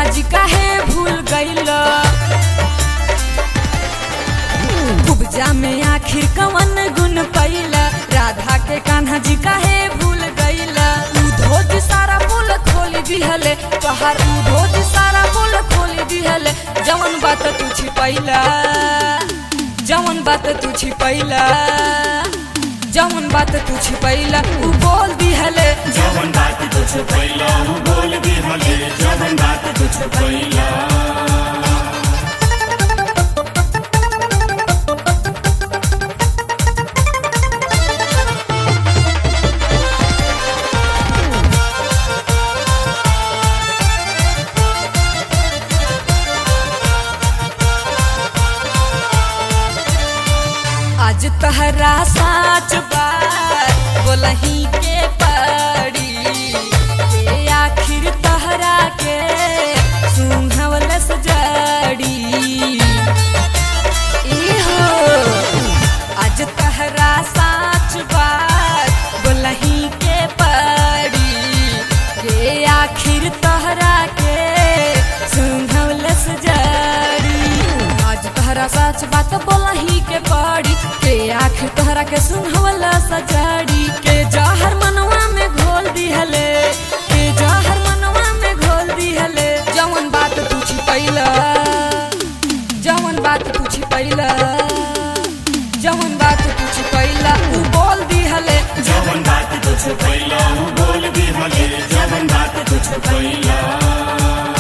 जी काहे भूल गईल कुब्जा में आखिर कवन गुण पैला राधा के कान्हा जी काहे भूल गईला उधो जी सारा बोल खोल दिहले तोहार उधो जी सारा बोल खोल दिहले जवन बात तू छिपैला जवन बात तू छिपैला जवन बात तू छिपैला उ बोल दिहले जवन बात तुझ पहिला बोल भी हले जवन बात तुझ पहिला आज तहरा साच बात बोलही के पड़ी ए आखिर तहरा के सुंघवल सजड़ी इहो आज तहरा साच बात बोलही के पड़ी ए आखिर तहरा के सुंघवल सजड़ी आज तहरा सच बात बोलही के पड़ी के आखिर तोहरा के सुनहवला सजाड़ी के जहर मनवा में घोल दिहले के जहर मनवा में घोल दिहले जवन बात तू छिपैला जवन बात तू छिपैला जवन बात तू छिपैला उ बोल दिहले जवन बात तुझ पहिला बोल भी हले जवन बात तुझ पहिला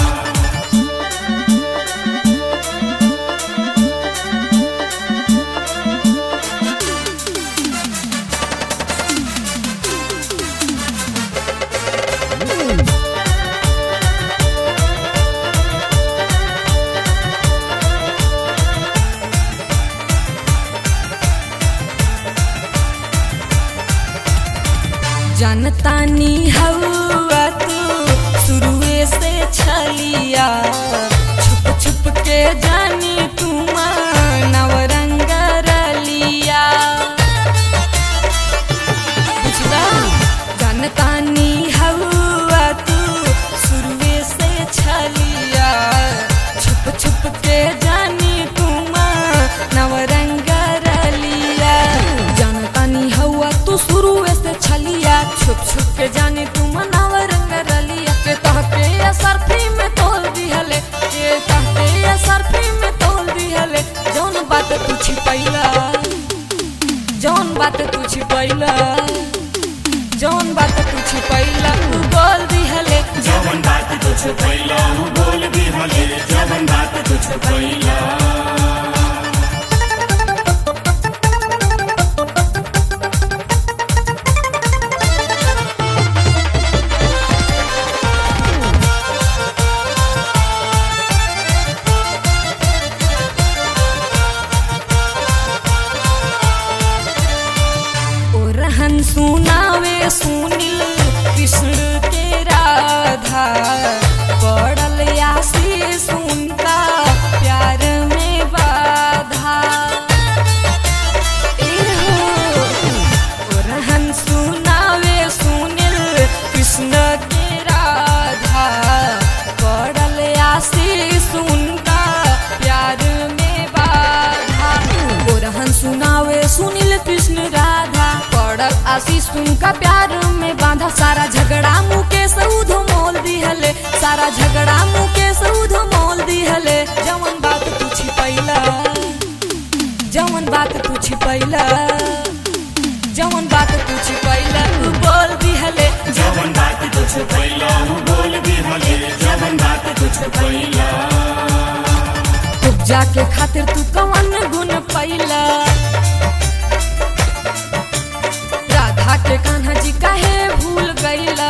जनतानी हवा तू शुरुए से छलिया छुप छुप के जानी तू नवरंग रलिया बुझला जनतानी हवा तू शुरुए से छलिया छुप छुप के जानी तू नवरंग रलिया जनतानी हवा तू शुरुए से छलिया छुप छुप के जानी तू नवरंग रलिया के तहके सरफी में तोल दिहले के तहके सरफी में तोल दिहले जौन बात तू छिपैला जौन बात तू छिपैला जौन बात तू छिपैला उ बोल दिहले जवन बात तुझ पहिला बोल भी हले जवन बात तुझ पहिला ओ रहन सुनावे सुनील कृष्ण के राधा पड़ल यासी सुनका प्यार में बाधा एहो, ओ रहन सुनावे सुनील कृष्ण के राधा पड़ल यासी सुनका प्यार में बाधा ओ रहन सुनावे सुनील कृष्ण राधा पड़ल आशीष तुमका प्यार में बांधा सारा झगड़ा मुकेश उध मोल दिहले सारा झगड़ा मुकेश उध मोल दिहले जवन बात तू छिपैला जवन बात तू छिपैला जवन बात तू छिपैला उ बोल दिहले जवन बात तुझ पहिला बोल भी हले जवन बात तुझ पहिला उपजा के खातिर तू कवन गुण पैला राधा के कान्हा जी काहे भूल गईला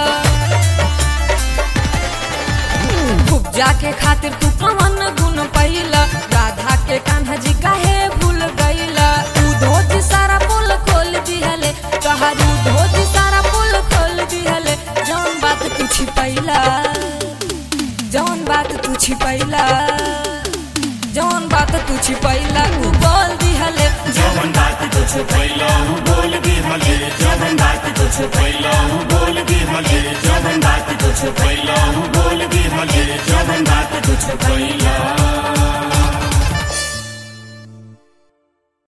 उपजा के खातिर तू कवन गुण पैला राधा के कान्हा जी काहे भूल गईला उधो जी सारा पोल खोल दिहले कहारू धोजी सारा पोल खोल दिहले जौन बात तू छिपैला जौन बात तू छिपैला जौन बात तू छिपैला उ बोल दिहले जवन बात तुझ पहिला बोल भी हले जवन बात तुझ पहिला बोल भी हले जवन बात तुझ पहिला बोल भी हले जवन बात कैला